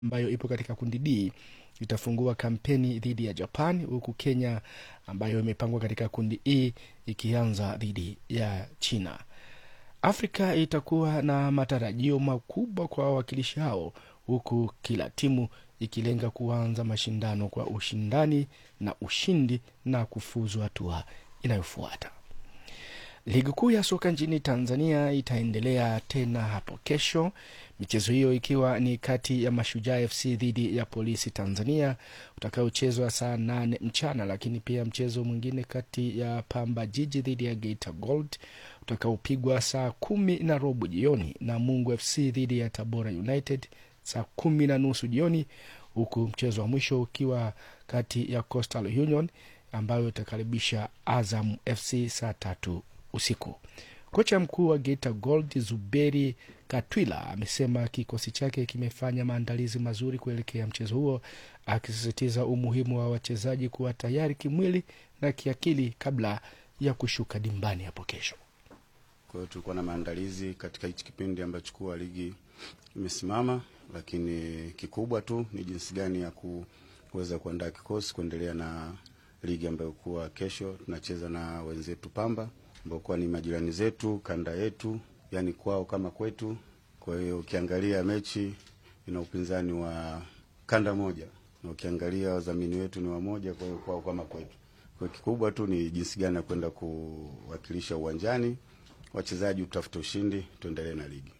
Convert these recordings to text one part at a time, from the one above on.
ambayo ipo katika kundi D itafungua kampeni dhidi ya Japan, huku Kenya ambayo imepangwa katika kundi E ikianza dhidi ya China. Afrika itakuwa na matarajio makubwa kwa wawakilishi hao, huku kila timu ikilenga kuanza mashindano kwa ushindani na ushindi na kufuzu hatua inayofuata. Ligi kuu ya soka nchini Tanzania itaendelea tena hapo kesho, michezo hiyo ikiwa ni kati ya Mashujaa FC dhidi ya Polisi Tanzania utakaochezwa saa nane mchana, lakini pia mchezo mwingine kati ya Pamba Jiji dhidi ya Geita Gold utakaopigwa saa kumi na robo jioni na Mungu FC dhidi ya Tabora United saa kumi na nusu jioni, huku mchezo wa mwisho ukiwa kati ya Coastal Union ambayo itakaribisha Azam FC saa tatu usiku. Kocha mkuu wa Geita Gold Zuberi Katwila amesema kikosi chake kimefanya maandalizi mazuri kuelekea mchezo huo, akisisitiza umuhimu wa wachezaji kuwa tayari kimwili na kiakili kabla ya kushuka dimbani hapo kesho. Kwa hiyo tulikuwa na maandalizi katika hichi kipindi ambacho kuwa ligi imesimama, lakini kikubwa tu ni jinsi gani ya kuweza kuandaa kikosi kuendelea na ligi ambayo kuwa kesho tunacheza na wenzetu Pamba ambao kuwa ni majirani zetu, kanda yetu, yani kwao kama kwetu. Kwa hiyo ukiangalia mechi ina upinzani wa kanda moja, na ukiangalia wadhamini wetu ni wamoja, kwa hiyo kwao kama kwetu. Kwa hiyo kikubwa tu ni jinsi gani ya kwenda kuwakilisha uwanjani, wachezaji utafute ushindi, tuendelee na ligi.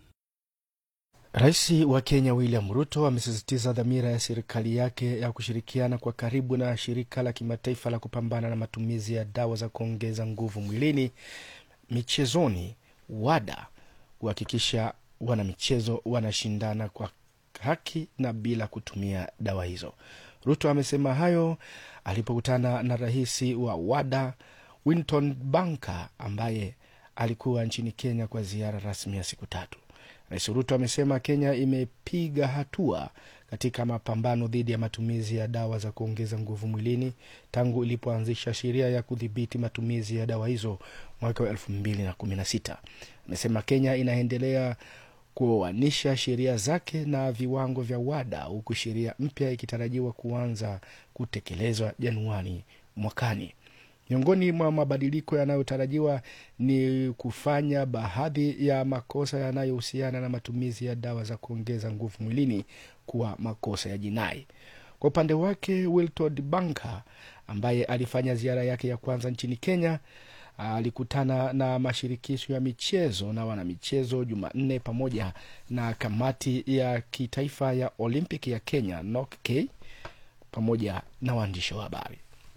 Rais wa Kenya William Ruto amesisitiza dhamira ya serikali yake ya kushirikiana kwa karibu na shirika la kimataifa la kupambana na matumizi ya dawa za kuongeza nguvu mwilini michezoni, WADA, kuhakikisha wanamichezo wanashindana kwa haki na bila kutumia dawa hizo. Ruto amesema hayo alipokutana na rais wa WADA Winton Banka ambaye alikuwa nchini Kenya kwa ziara rasmi ya siku tatu. Rais Ruto amesema Kenya imepiga hatua katika mapambano dhidi ya matumizi ya dawa za kuongeza nguvu mwilini tangu ilipoanzisha sheria ya kudhibiti matumizi ya dawa hizo mwaka wa elfu mbili na kumi na sita. Amesema Kenya inaendelea kuoanisha sheria zake na viwango vya WADA huku sheria mpya ikitarajiwa kuanza kutekelezwa Januari mwakani. Miongoni mwa mabadiliko yanayotarajiwa ni kufanya baadhi ya makosa yanayohusiana na matumizi ya dawa za kuongeza nguvu mwilini kuwa makosa ya jinai. Kwa upande wake, Wiltord Banka ambaye alifanya ziara yake ya kwanza nchini Kenya alikutana na mashirikisho ya michezo na wanamichezo Jumanne pamoja na kamati ya kitaifa ya Olimpiki ya Kenya NOCK pamoja na waandishi wa habari.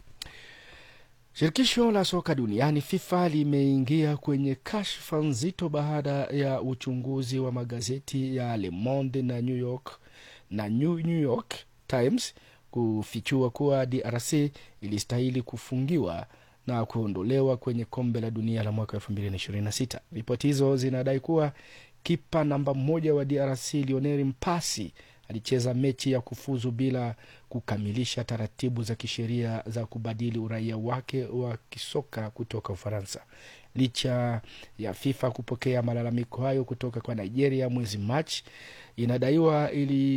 Shirikisho la soka duniani FIFA limeingia kwenye kashfa nzito baada ya uchunguzi wa magazeti ya Le Monde na New York na New, New York Times kufichua kuwa DRC ilistahili kufungiwa na kuondolewa kwenye kombe la dunia la mwaka 2026. Ripoti hizo zinadai kuwa kipa namba moja wa DRC Lionel Mpasi alicheza mechi ya kufuzu bila kukamilisha taratibu za kisheria za kubadili uraia wake wa kisoka kutoka Ufaransa. Licha ya FIFA kupokea malalamiko hayo kutoka kwa Nigeria mwezi Machi, inadaiwa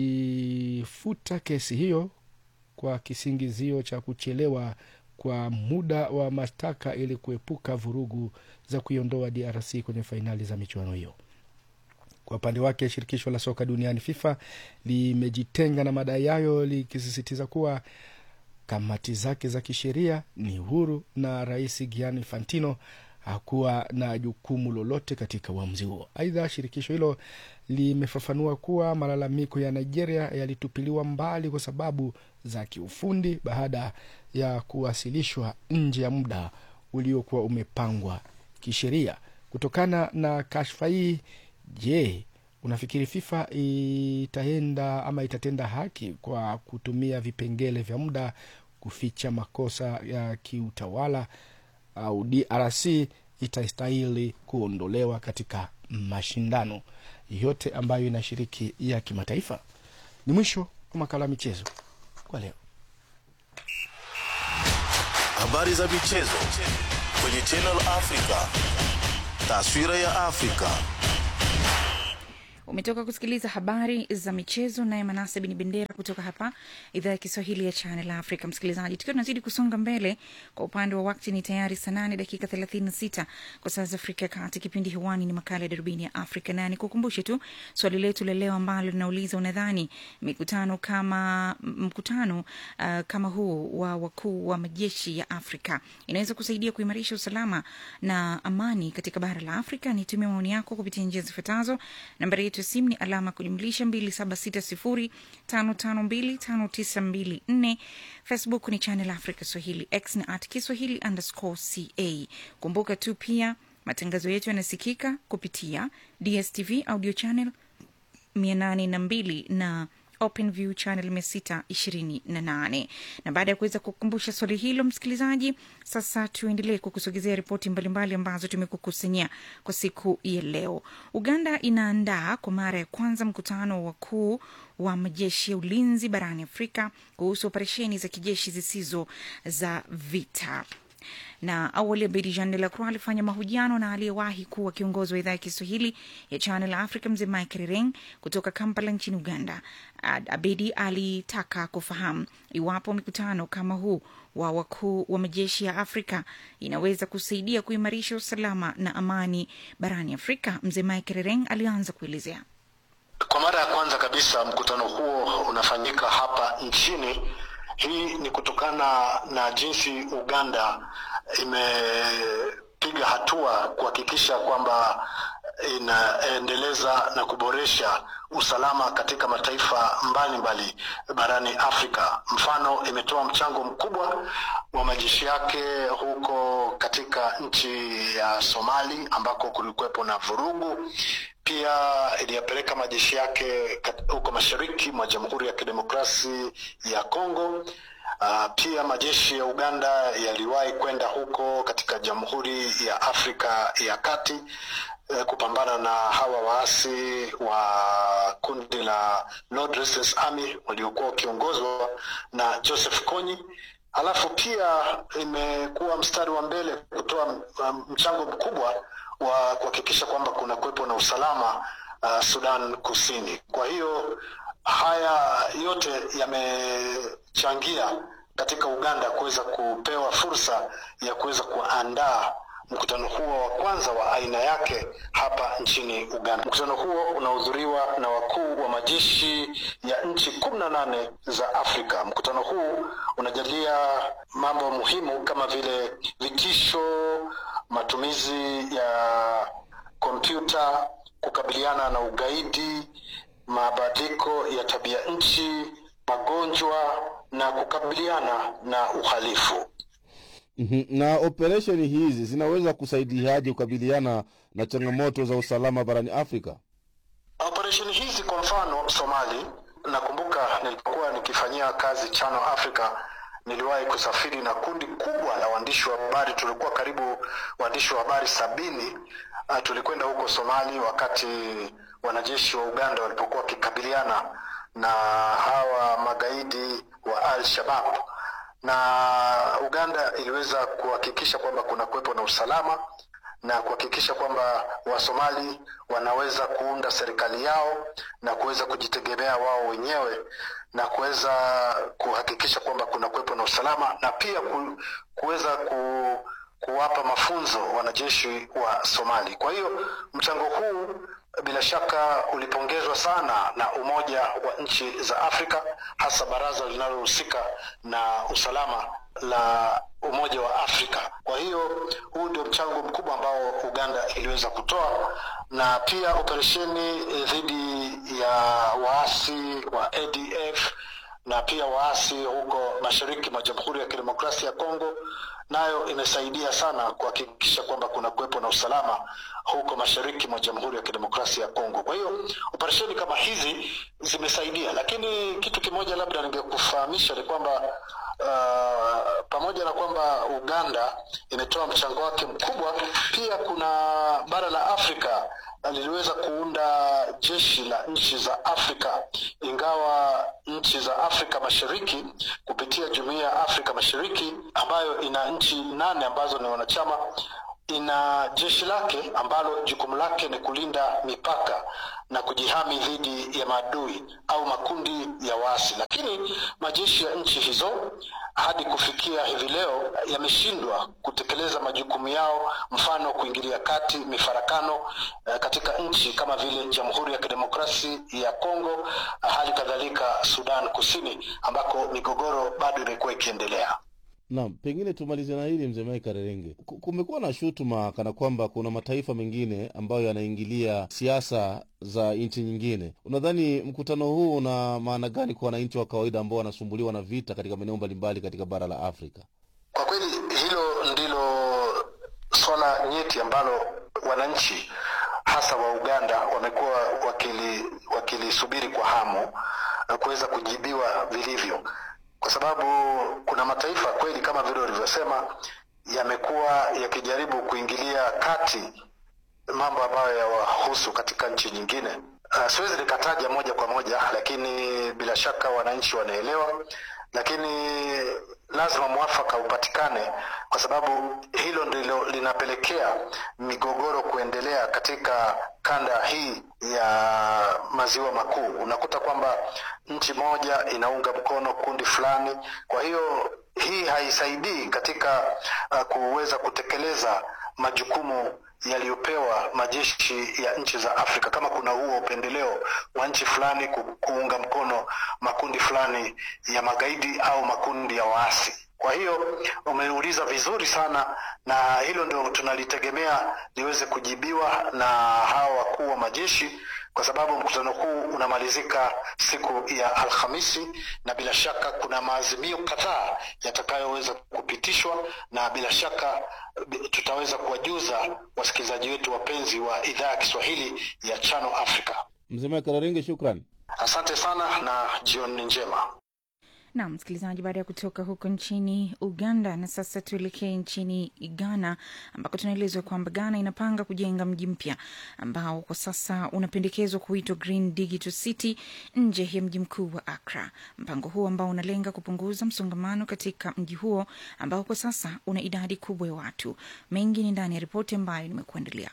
ilifuta kesi hiyo kwa kisingizio cha kuchelewa kwa muda wa mashtaka ili kuepuka vurugu za kuiondoa DRC kwenye fainali za michuano hiyo. Kwa upande wake shirikisho la soka duniani FIFA limejitenga na madai hayo likisisitiza kuwa kamati zake za kisheria ni huru na rais Gianni Infantino hakuwa na jukumu lolote katika uamuzi huo. Aidha, shirikisho hilo limefafanua kuwa malalamiko ya Nigeria yalitupiliwa mbali kwa sababu za kiufundi baada ya kuwasilishwa nje ya muda uliokuwa umepangwa kisheria. Kutokana na kashfa hii Je, unafikiri FIFA itaenda ama itatenda haki kwa kutumia vipengele vya muda kuficha makosa ya kiutawala au DRC itastahili kuondolewa katika mashindano yote ambayo inashiriki ya kimataifa? Ni mwisho wa makala ya michezo kwa leo. Habari za michezo kwenye Channel Africa, taswira ya Afrika. Umetoka kusikiliza habari za michezo, naye Manase Bin Bendera kutoka hapa idhaa ya Kiswahili ya Channel Africa. Msikilizaji, tukiwa tunazidi kusonga mbele kwa upande wa wakati, ni tayari saa nane dakika thelathini na sita kwa saa za Afrika ya Kati. Kipindi hewani ni makala ya darubini ya Afrika, na nikukumbushe tu swali letu la leo ambalo linauliza, unadhani mikutano kama mkutano uh, kama huu wa wakuu wa majeshi ya Afrika inaweza kusaidia kuimarisha usalama na amani katika bara la Afrika? Nitumia maoni yako kupitia njia zifuatazo. Nambari yetu ya simu ni alama kujumlisha 2760552594. Facebook ni Channel Africa Swahili, X ni at Kiswahili underscore ca. Kumbuka tu pia matangazo yetu yanasikika kupitia DSTV audio channel 802 na OpenView channel mia sita ishirini na nane. Na baada ya kuweza kukumbusha swali hilo, msikilizaji, sasa tuendelee kukusogezea ripoti mbalimbali ambazo tumekukusanyia kwa siku ya leo. Uganda inaandaa kwa mara ya kwanza mkutano wa wakuu wa majeshi ya ulinzi barani Afrika kuhusu operesheni za kijeshi zisizo za vita na awali Abedi Jean de la Croix alifanya mahojiano na aliyewahi kuwa kiongozi wa idhaa ya Kiswahili ya Channel Africa mzee Mike Rireng kutoka Kampala nchini Uganda. Abedi alitaka kufahamu iwapo mikutano kama huu wa wakuu wa majeshi ya Afrika inaweza kusaidia kuimarisha usalama na amani barani Afrika. Mzee Mike Rireng alianza kuelezea. Kwa mara ya kwanza kabisa mkutano huo unafanyika hapa nchini. Hii ni kutokana na jinsi Uganda imepiga hatua kuhakikisha kwamba inaendeleza na kuboresha usalama katika mataifa mbalimbali mbali barani Afrika. Mfano, imetoa mchango mkubwa wa majeshi yake huko katika nchi ya Somali ambako kulikuwepo na vurugu. Pia iliyapeleka majeshi yake huko mashariki mwa Jamhuri ya Kidemokrasi ya Kongo. Uh, pia majeshi ya Uganda yaliwahi kwenda huko katika Jamhuri ya Afrika ya Kati uh, kupambana na hawa waasi wa kundi la Lord Resistance Army waliokuwa wakiongozwa na Joseph Kony. Alafu pia imekuwa mstari wa mbele kutoa mchango mkubwa wa kuhakikisha kwamba kuna kuwepo na usalama uh, Sudan Kusini. Kwa hiyo haya yote yamechangia katika Uganda kuweza kupewa fursa ya kuweza kuandaa mkutano huo wa kwanza wa aina yake hapa nchini Uganda. Mkutano huo unahudhuriwa na wakuu wa majeshi ya nchi kumi na nane za Afrika. Mkutano huu unajadiliya mambo muhimu kama vile vitisho, matumizi ya kompyuta, kukabiliana na ugaidi, mabadiliko ya tabia nchi, magonjwa na kukabiliana na uhalifu. Mhm. Na operesheni hizi zinaweza kusaidiaje kukabiliana na changamoto za usalama barani Afrika? Operesheni hizi kwa mfano Somali, nakumbuka nilipokuwa nikifanyia kazi Channel Africa, niliwahi kusafiri na kundi kubwa la waandishi wa habari. Tulikuwa karibu waandishi wa habari sabini. Uh, tulikwenda huko Somali wakati wanajeshi wa Uganda walipokuwa wakikabiliana na hawa magaidi wa Al-Shabaab na Uganda iliweza kuhakikisha kwamba kuna kuwepo na usalama na kuhakikisha kwamba Wasomali wanaweza kuunda serikali yao na kuweza kujitegemea wao wenyewe na kuweza kuhakikisha kwamba kuna kuwepo na usalama na pia ku, kuweza ku, kuwapa mafunzo wanajeshi wa Somali. Kwa hiyo mchango huu bila shaka ulipongezwa sana na Umoja wa Nchi za Afrika, hasa baraza linalohusika na usalama la Umoja wa Afrika. Kwa hiyo huu ndio mchango mkubwa ambao Uganda iliweza kutoa, na pia operesheni dhidi ya waasi wa ADF na pia waasi huko mashariki mwa Jamhuri ya Kidemokrasia ya Kongo nayo imesaidia sana kuhakikisha kwamba kuna kuwepo na usalama huko mashariki mwa Jamhuri ya Kidemokrasia ya Kongo. Kwa hiyo operesheni kama hizi zimesaidia, lakini kitu kimoja labda ningekufahamisha ni kwamba uh, pamoja na kwamba Uganda imetoa mchango wake mkubwa, pia kuna bara la Afrika liliweza kuunda jeshi la nchi za Afrika, ingawa nchi za Afrika Mashariki kupitia Jumuiya ya Afrika Mashariki ambayo ina nchi nane ambazo ni wanachama ina jeshi lake ambalo jukumu lake ni kulinda mipaka na kujihami dhidi ya maadui au makundi ya waasi, lakini majeshi ya nchi hizo hadi kufikia hivi leo yameshindwa kutekeleza majukumu yao, mfano kuingilia kati mifarakano eh, katika nchi kama vile Jamhuri ya Kidemokrasi ya Kongo, hali kadhalika Sudan Kusini ambako migogoro bado imekuwa ikiendelea. Naam, pengine tumalize na hili mzee Mike Karerenge. Ku- Kumekuwa na shutuma kana kwamba kuna mataifa mengine ambayo yanaingilia siasa za nchi nyingine. Unadhani mkutano huu una maana gani kwa wananchi wa kawaida ambao wanasumbuliwa na vita katika maeneo mbalimbali katika bara la Afrika? Kwa kweli hilo ndilo swala nyeti ambalo wananchi hasa wa Uganda wamekuwa wakili wakilisubiri kwa hamu na kuweza kujibiwa vilivyo, kwa sababu kuna mataifa kweli kama vile ulivyosema yamekuwa yakijaribu kuingilia kati mambo ambayo yawahusu katika nchi nyingine. Uh, siwezi nikataja moja kwa moja, lakini bila shaka wananchi wanaelewa, lakini lazima mwafaka upatikane, kwa sababu hilo ndilo linapelekea migogoro kuendelea katika kanda hii ya maziwa makuu. Unakuta kwamba nchi moja inaunga mkono kundi fulani, kwa hiyo hii haisaidii katika uh, kuweza kutekeleza majukumu yaliyopewa majeshi ya nchi za Afrika. Kama kuna huo upendeleo wa nchi fulani ku, kuunga mkono makundi fulani ya magaidi au makundi ya waasi. Kwa hiyo umeuliza vizuri sana, na hilo ndio tunalitegemea liweze kujibiwa na hawa wakuu wa majeshi, kwa sababu mkutano huu unamalizika siku ya Alhamisi, na bila shaka kuna maazimio kadhaa yatakayoweza kupitishwa, na bila shaka bi- tutaweza kuwajuza wasikilizaji wetu wapenzi wa idhaa ya Kiswahili ya Channel Africa. Mzee Mike Karerenge, shukran. Asante sana na jioni njema. Naam, msikilizaji, baada ya kutoka huko nchini Uganda, na sasa tuelekee nchini Ghana ambako tunaelezwa kwamba Ghana inapanga kujenga mji mpya ambao kwa sasa unapendekezwa kuitwa Green Digital City nje ya mji mkuu wa Accra. Mpango huo ambao unalenga kupunguza msongamano katika mji huo ambao kwa sasa una idadi kubwa ya watu. Mengi ni ndani ya ripoti ambayo nimekuandalia.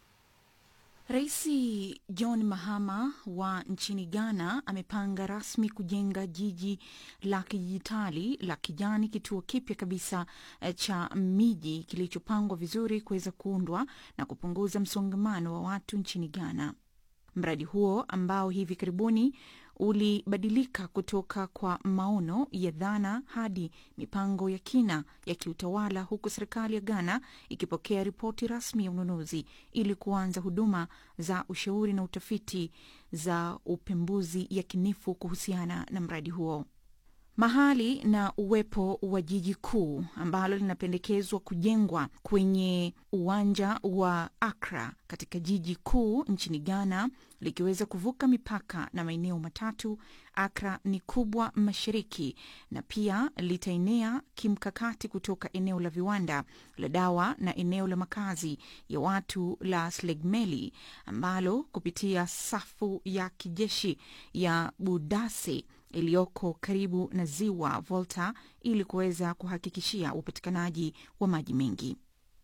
Rais John Mahama wa nchini Ghana amepanga rasmi kujenga jiji la kidijitali la kijani, kituo kipya kabisa eh, cha miji kilichopangwa vizuri kuweza kuundwa na kupunguza msongamano wa watu nchini Ghana. Mradi huo ambao hivi karibuni ulibadilika kutoka kwa maono ya dhana hadi mipango ya kina ya kiutawala, huku serikali ya Ghana ikipokea ripoti rasmi ya ununuzi ili kuanza huduma za ushauri na utafiti za upembuzi yakinifu kuhusiana na mradi huo mahali na uwepo wa jiji kuu ambalo linapendekezwa kujengwa kwenye uwanja wa Accra katika jiji kuu nchini Ghana likiweza kuvuka mipaka na maeneo matatu. Accra ni kubwa mashariki na pia litaenea kimkakati kutoka eneo la viwanda la dawa na eneo la makazi ya watu la Slegmeli ambalo kupitia safu ya kijeshi ya Budase iliyoko karibu na ziwa Volta ili kuweza kuhakikishia upatikanaji wa maji mengi.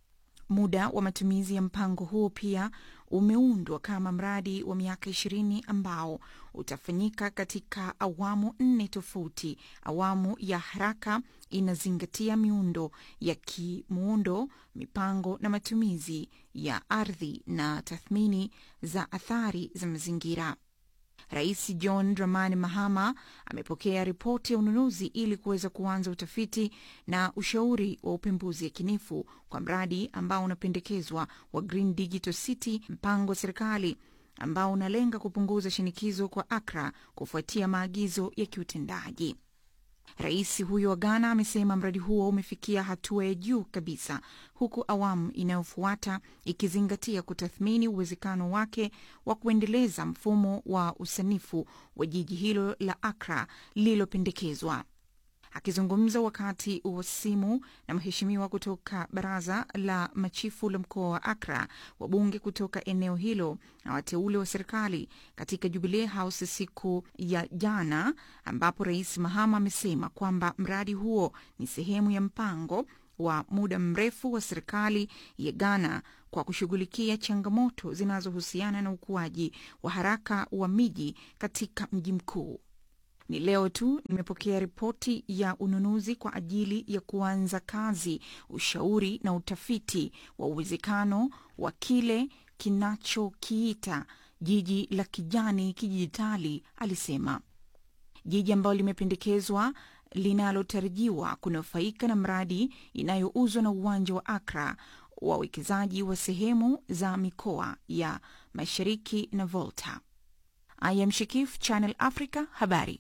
Muda wa matumizi ya mpango huo pia umeundwa kama mradi wa miaka ishirini ambao utafanyika katika awamu nne tofauti. Awamu ya haraka inazingatia miundo ya kimuundo, mipango na matumizi ya ardhi na tathmini za athari za mazingira. Rais John Dramani Mahama amepokea ripoti ya ununuzi ili kuweza kuanza utafiti na ushauri wa upembuzi yakinifu kwa mradi ambao unapendekezwa wa Green Digital City, mpango wa serikali ambao unalenga kupunguza shinikizo kwa Accra kufuatia maagizo ya kiutendaji. Rais huyo wa Ghana amesema mradi huo umefikia hatua ya juu kabisa, huku awamu inayofuata ikizingatia kutathmini uwezekano wake wa kuendeleza mfumo wa usanifu wa jiji hilo la Accra lililopendekezwa. Akizungumza wakati wa simu na mheshimiwa kutoka baraza la machifu la mkoa wa Accra, wabunge kutoka eneo hilo na wateule wa serikali katika Jubilee House siku ya jana, ambapo Rais Mahama amesema kwamba mradi huo ni sehemu ya mpango wa muda mrefu wa serikali ya Ghana kwa kushughulikia changamoto zinazohusiana na ukuaji wa haraka wa miji katika mji mkuu. Ni leo tu nimepokea ripoti ya ununuzi kwa ajili ya kuanza kazi, ushauri na utafiti wa uwezekano wa kile kinachokiita jiji la kijani kidijitali, alisema. Jiji ambalo limependekezwa linalotarajiwa kunufaika na mradi inayouzwa na uwanja wa Akra, wawekezaji wa sehemu za mikoa ya mashariki na Volta. I am Shikif, Channel Africa, habari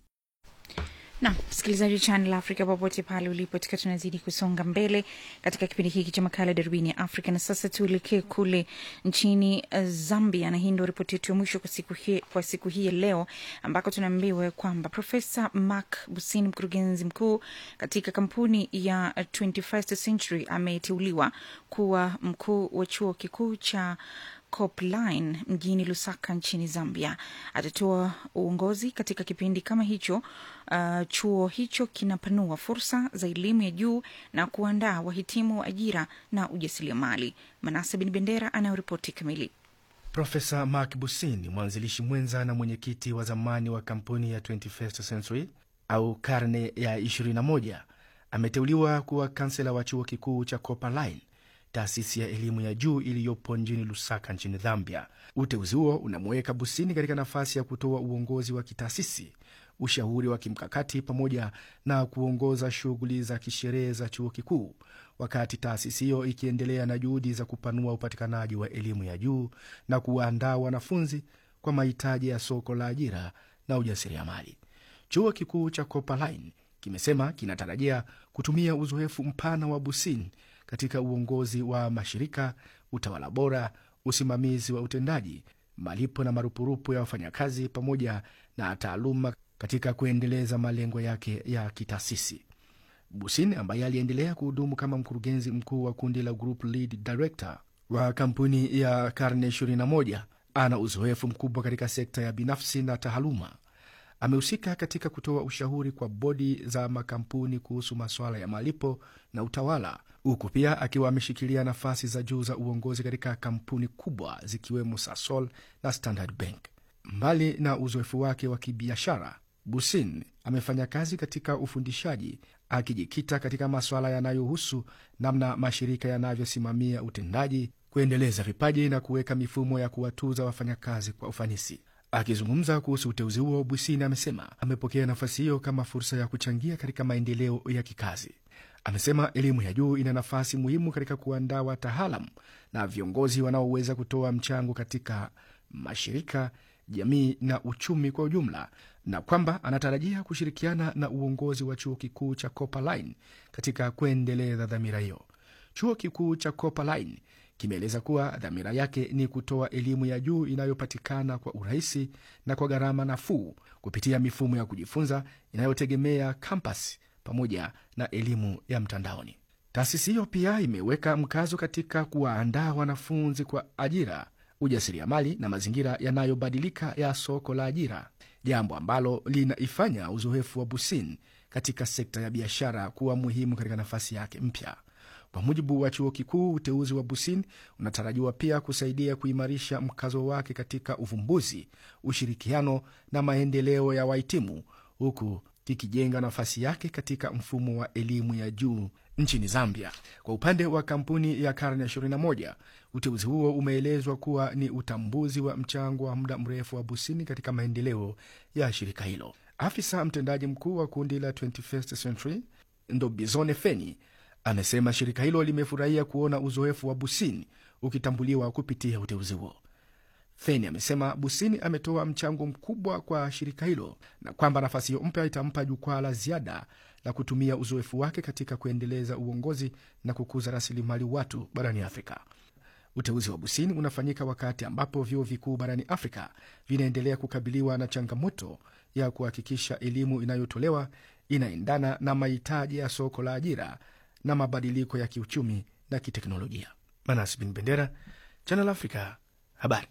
na msikilizaji wa Channel Africa popote pale ulipo, tukiwa tunazidi kusonga mbele katika kipindi hiki cha makala darubini ya Afrika. Na sasa tuelekee kule nchini uh, Zambia, na hii ndio ripoti yetu ya mwisho kwa siku hii, kwa siku hii ya leo, ambako tunaambiwa kwamba Profesa Mark Busini, mkurugenzi mkuu katika kampuni ya 21st Century, ameteuliwa kuwa mkuu wa chuo kikuu cha Copline mjini Lusaka nchini Zambia. Atatoa uongozi katika kipindi kama hicho. Uh, chuo hicho kinapanua fursa za elimu ya juu na kuandaa wahitimu wa ajira na ujasiriamali. Manase Bin Bendera anayoripoti kamili. Profesa Mark Busin, mwanzilishi mwenza na mwenyekiti wa zamani wa kampuni ya 21st Century au karne ya 21, ameteuliwa kuwa kansela wa chuo kikuu cha Copperline taasisi ya elimu ya juu iliyopo mjini Lusaka nchini Zambia. Uteuzi huo unamuweka Busini katika nafasi ya kutoa uongozi wa kitaasisi, ushauri wa kimkakati, pamoja na kuongoza shughuli za kisherehe za chuo kikuu, wakati taasisi hiyo ikiendelea na juhudi za kupanua upatikanaji wa elimu ya juu na kuwaandaa wanafunzi kwa mahitaji ya soko la ajira na ujasiriamali. Chuo kikuu cha Copperline kimesema kinatarajia kutumia uzoefu mpana wa Busini katika uongozi wa mashirika, utawala bora, usimamizi wa utendaji, malipo na marupurupu ya wafanyakazi, pamoja na taaluma katika kuendeleza malengo yake ya kitaasisi. Busin ambaye aliendelea kuhudumu kama mkurugenzi mkuu wa kundi la Group Lead Director wa kampuni ya karne 21 ana uzoefu mkubwa katika sekta ya binafsi na taaluma. Amehusika katika kutoa ushauri kwa bodi za makampuni kuhusu masuala ya malipo na utawala, huku pia akiwa ameshikilia nafasi za juu za uongozi katika kampuni kubwa zikiwemo Sasol na Standard Bank. Mbali na uzoefu wake wa kibiashara, Busin amefanya kazi katika ufundishaji, akijikita katika masuala yanayohusu namna mashirika yanavyosimamia utendaji, kuendeleza vipaji na kuweka mifumo ya kuwatuza wafanyakazi kwa ufanisi. Akizungumza kuhusu uteuzi huo, Busini amesema amepokea nafasi hiyo kama fursa ya kuchangia katika maendeleo ya kikazi. Amesema elimu ya juu ina nafasi muhimu katika kuandaa wataalam na viongozi wanaoweza kutoa mchango katika mashirika, jamii na uchumi kwa ujumla, na kwamba anatarajia kushirikiana na uongozi wa chuo kikuu cha Copperline katika kuendeleza dhamira hiyo. Chuo kikuu cha Copperline kimeeleza kuwa dhamira yake ni kutoa elimu ya juu inayopatikana kwa urahisi na kwa gharama nafuu kupitia mifumo ya kujifunza inayotegemea kampasi pamoja na elimu ya mtandaoni. Taasisi hiyo pia imeweka mkazo katika kuwaandaa wanafunzi kwa ajira, ujasiriamali na mazingira yanayobadilika ya soko la ajira, jambo ambalo linaifanya uzoefu wa Busin katika sekta ya biashara kuwa muhimu katika nafasi yake mpya. Kwa mujibu wa chuo kikuu, uteuzi wa Busin unatarajiwa pia kusaidia kuimarisha mkazo wake katika uvumbuzi, ushirikiano na maendeleo ya wahitimu, huku kikijenga nafasi yake katika mfumo wa elimu ya juu nchini Zambia. Kwa upande wa kampuni ya karne ya 21, uteuzi huo umeelezwa kuwa ni utambuzi wa mchango wa muda mrefu wa Busini katika maendeleo ya shirika hilo. Afisa mtendaji mkuu wa kundi la 21st Century Ndobizone Feni amesema shirika hilo limefurahia kuona uzoefu wa Busini ukitambuliwa kupitia uteuzi huo. Feni amesema Busini ametoa mchango mkubwa kwa shirika hilo na kwamba nafasi hiyo mpya itampa jukwaa la ziada la kutumia uzoefu wake katika kuendeleza uongozi na kukuza rasilimali watu barani Afrika. Uteuzi wa Busini unafanyika wakati ambapo vyuo vikuu barani Afrika vinaendelea kukabiliwa na changamoto ya kuhakikisha elimu inayotolewa inaendana na mahitaji ya soko la ajira na mabadiliko ya kiuchumi na kiteknolojia. Manas Bin Bendera, Channel Africa, habari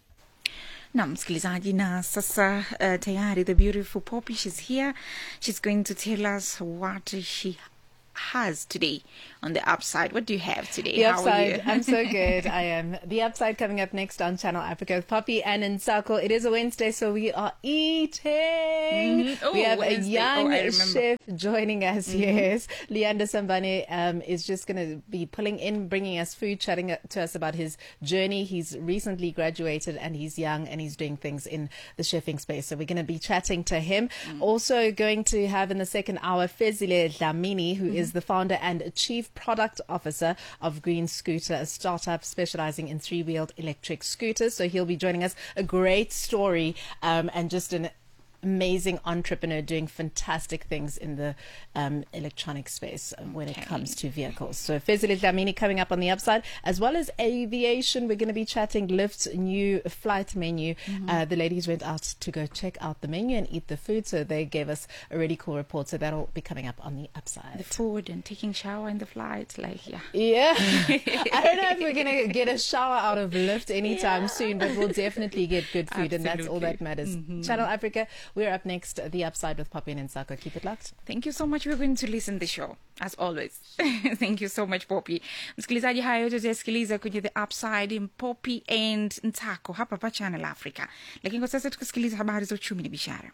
na msikilizaji na sasa uh, tayari the beautiful poppy she's here she's going to tell us what she has today on the upside. What do you have today? The How are you? upside. I'm so good. I am. The upside coming up next on Channel Africa with Poppy and Nsako. It is a Wednesday, so we are eating. Oh, we have Wednesday. a young Oh, I remember. chef joining us. Yes, Leander Sambane um, is just going to be pulling in, bringing us food, chatting to us about his journey. He's recently graduated and he's young and he's doing things in the chefing space. So we're going to be chatting to him. Also going to have in the second hour Fezile Dlamini, who is the founder and chief product officer of Green Scooter, a startup specializing in three-wheeled electric scooters. So he'll be joining us. A great story um, and just an amazing entrepreneur doing fantastic things in the um, electronic space um, when it comes to vehicles. So Fezile Dlamini coming up on the upside, as well as aviation. We're going to be chatting Lyft's new flight menu. Uh, the ladies went out to go check out the menu and eat the food, so they gave us a really cool report. So that'll be coming up on the upside. the food and taking shower in the flight, like yeah. Yeah. I don't know if we're going to get a shower out of Lyft anytime soon, but we'll definitely get good food, and that's all that matters. Channel Africa, we're up next, The Upside with Poppy and Nsako. Keep it locked. Thank you so much. We're going to listen the show as always. Thank you so much Poppy. Msikilizaji, haya yote utayasikiliza kwenye The Upside, Poppy and Ntako hapa pa Channel Africa. Lakini kwa sasa tukasikiliza habari za uchumi na biashara.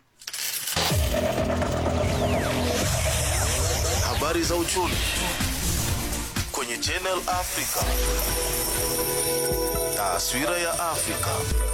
Habari za uchumi kwenye Channel Africa. Taswira ya Afrika.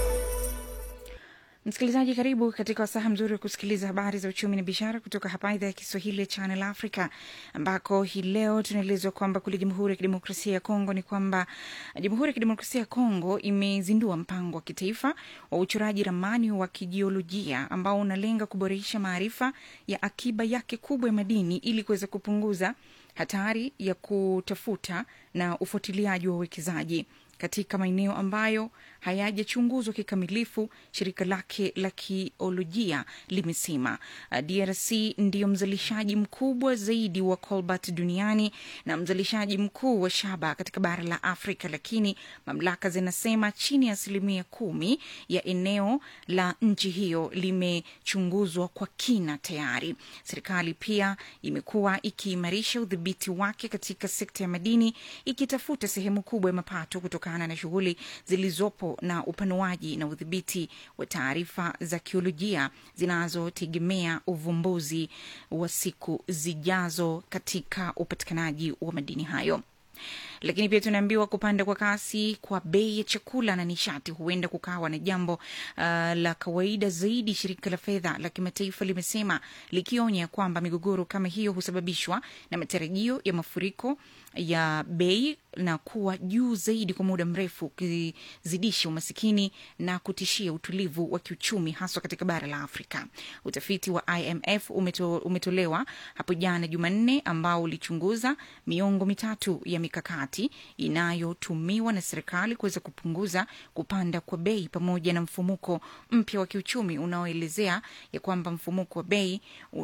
Msikilizaji, karibu katika wasaha mzuri wa kusikiliza habari za uchumi na biashara kutoka hapa idhaa ya Kiswahili ya Channel Africa, ambako hii leo tunaelezwa kwamba kule Jamhuri ya Kidemokrasia ya Kongo ni kwamba Jamhuri ya Kidemokrasia ya Kongo imezindua mpango wa kitaifa wa uchoraji ramani wa kijiolojia ambao unalenga kuboresha maarifa ya akiba yake kubwa ya madini ili kuweza kupunguza hatari ya kutafuta na ufuatiliaji wa uwekezaji katika maeneo ambayo hayajachunguzwa kikamilifu, shirika lake la kiolojia limesema. Uh, DRC ndiyo mzalishaji mkubwa zaidi wa cobalt duniani na mzalishaji mkuu wa shaba katika bara la Afrika, lakini mamlaka zinasema chini ya asilimia kumi ya eneo la nchi hiyo limechunguzwa kwa kina tayari. Serikali pia imekuwa ikiimarisha udhibiti wake katika sekta ya madini, ikitafuta sehemu kubwa ya mapato kutokana na shughuli zilizopo na upanuaji na udhibiti wa taarifa za kiolojia zinazotegemea uvumbuzi wa siku zijazo katika upatikanaji wa madini hayo lakini pia tunaambiwa kupanda kwa kasi kwa bei ya chakula na nishati huenda kukawa na jambo uh, la kawaida zaidi, shirika la fedha la kimataifa limesema, likionya kwamba migogoro kama hiyo husababishwa na matarajio ya mafuriko ya bei na kuwa juu zaidi kwa muda mrefu, ukizidisha umasikini na kutishia utulivu wa kiuchumi haswa katika bara la Afrika. Utafiti wa IMF umeto, umetolewa hapo jana Jumanne, ambao ulichunguza miongo mitatu ya mikakati inayotumiwa na serikali kuweza kupunguza kupanda kwa bei pamoja na mfumuko mpya wa kiuchumi unaoelezea ya kwamba mfumuko wa bei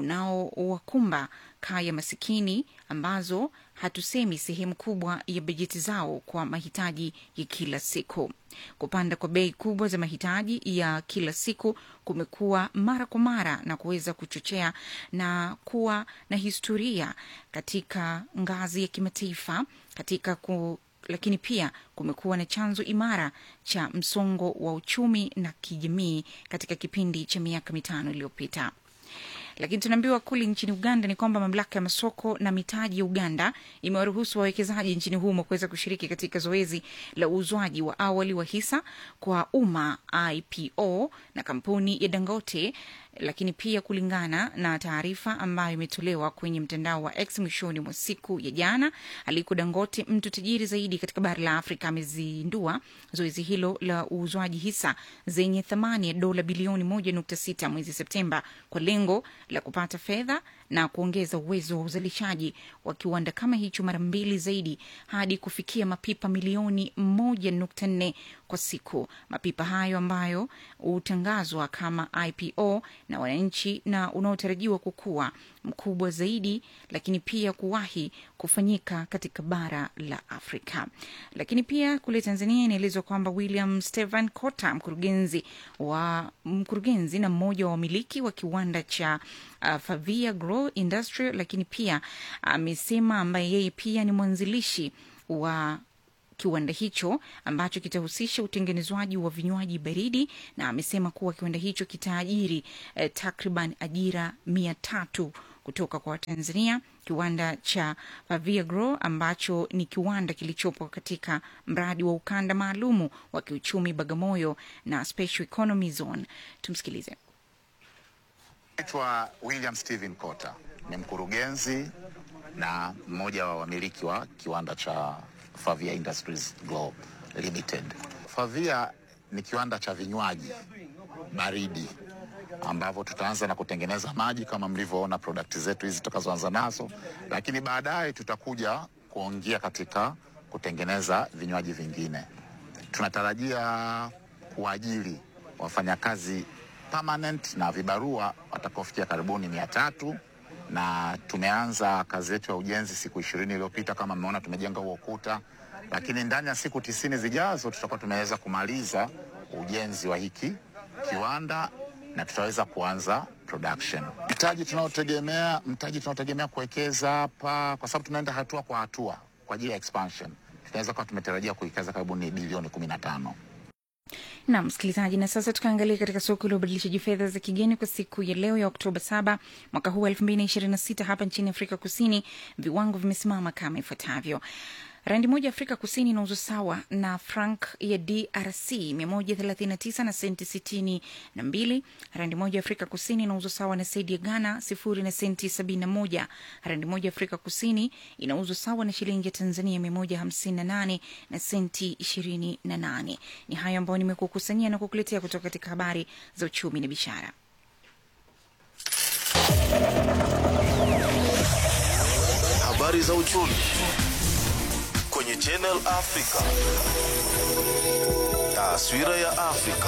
unaowakumba kaya masikini ambazo hatusemi sehemu kubwa ya bajeti zao kwa mahitaji ya kila siku. Kupanda kwa bei kubwa za mahitaji ya kila siku kumekuwa mara kwa mara na kuweza kuchochea na kuwa na historia katika ngazi ya kimataifa katika ku lakini pia kumekuwa na chanzo imara cha msongo wa uchumi na kijamii katika kipindi cha miaka mitano iliyopita lakini tunaambiwa kule nchini Uganda ni kwamba mamlaka ya masoko na mitaji ya Uganda imewaruhusu wawekezaji nchini humo kuweza kushiriki katika zoezi la uuzwaji wa awali wa hisa kwa umma IPO na kampuni ya Dangote lakini pia kulingana na taarifa ambayo imetolewa kwenye mtandao wa X mwishoni mwa siku ya jana, Aliko Dangote, mtu tajiri zaidi katika bara la Afrika, amezindua zoezi hilo la uuzwaji hisa zenye thamani ya dola bilioni moja nukta sita mwezi Septemba kwa lengo la kupata fedha na kuongeza uwezo wa uzalishaji wa kiwanda kama hicho mara mbili zaidi hadi kufikia mapipa milioni moja nukta nne kwa siku. Mapipa hayo ambayo hutangazwa kama IPO na wananchi na unaotarajiwa kukua mkubwa zaidi, lakini pia kuwahi kufanyika katika bara la Afrika. Lakini pia kule Tanzania inaelezwa kwamba William Stevan Kota, mkurugenzi wa mkurugenzi na mmoja wa wamiliki wa kiwanda cha uh, Favia Grow Industrial, lakini pia amesema ambaye yeye pia ni mwanzilishi wa kiwanda hicho ambacho kitahusisha utengenezwaji wa vinywaji baridi, na amesema kuwa kiwanda hicho kitaajiri eh, takriban ajira mia tatu kutoka kwa Watanzania. Kiwanda cha Pavia Grow ambacho ni kiwanda kilichopo katika mradi wa ukanda maalumu wa kiuchumi Bagamoyo na Special Economy Zone. Tumsikilize. Naitwa William Steven Kota, ni mkurugenzi na mmoja wa wamiliki wa kiwanda cha Favia Industries Global Limited. Favia ni kiwanda cha vinywaji baridi ambavyo tutaanza na kutengeneza maji kama mlivyoona product zetu hizi tutakazoanza nazo, lakini baadaye tutakuja kuongea katika kutengeneza vinywaji vingine. Tunatarajia kuajiri wafanyakazi permanent na vibarua watakaofikia karibuni mia tatu na tumeanza kazi yetu ya ujenzi siku ishirini iliyopita. Kama mmeona tumejenga huo ukuta, lakini ndani ya siku tisini zijazo tutakuwa tumeweza kumaliza ujenzi wa hiki kiwanda na tutaweza kuanza production. Mtaji tunaotegemea mtaji tunaotegemea kuwekeza hapa, kwa sababu tunaenda hatua kwa hatua kwa ajili ya expansion, tunaweza kuwa tumetarajia kuwekeza karibuni bilioni kumi na tano. na msikilizaji, na sasa tukaangalia katika soko la ubadilishaji fedha za kigeni kwa siku ya leo ya Oktoba saba mwaka huu elfu mbili na ishirini na sita hapa nchini Afrika Kusini, viwango vimesimama kama ifuatavyo. Randi moja Afrika Kusini inauzwa sawa na frank ya DRC 139 na senti 62. Randi moja Afrika Kusini inauzwa sawa na sedi ya Ghana sifuri na senti 71. Randi moja Afrika Kusini inauzwa sawa na shilingi ya Tanzania 158 na senti 28. Ni hayo ambayo nimekukusanyia na kukuletea kutoka katika habari za uchumi na biashara. Habari za uchumi kwenye Channel Africa. Taswira ya Afrika.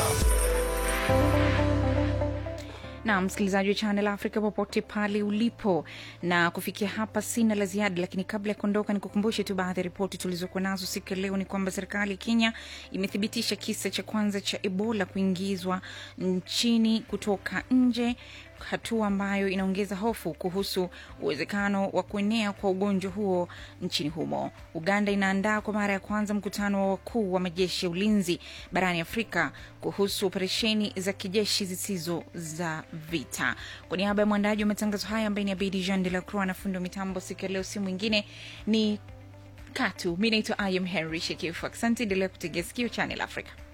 na msikilizaji wa Channel Africa popote pale ulipo, na kufikia hapa sina la ziada, lakini kabla ya kuondoka, nikukumbushe tu baadhi ya ripoti tulizokuwa nazo siku ya leo. Ni kwamba serikali ya Kenya imethibitisha kisa cha kwanza cha Ebola kuingizwa nchini kutoka nje, hatua ambayo inaongeza hofu kuhusu uwezekano wa kuenea kwa ugonjwa huo nchini humo. Uganda inaandaa kwa mara ya kwanza mkutano wa wakuu wa majeshi ya ulinzi barani Afrika kuhusu operesheni za kijeshi zisizo za vita. Kwa niaba ya mwandaji wa matangazo haya ambaye ni Abidi Jean de la Croix na fundi wa mitambo siku ya leo, si mwingine ni Katu. Mi naitwa Ayam Henry Shekifu. Asante, endelea kutegea sikio Channel Africa.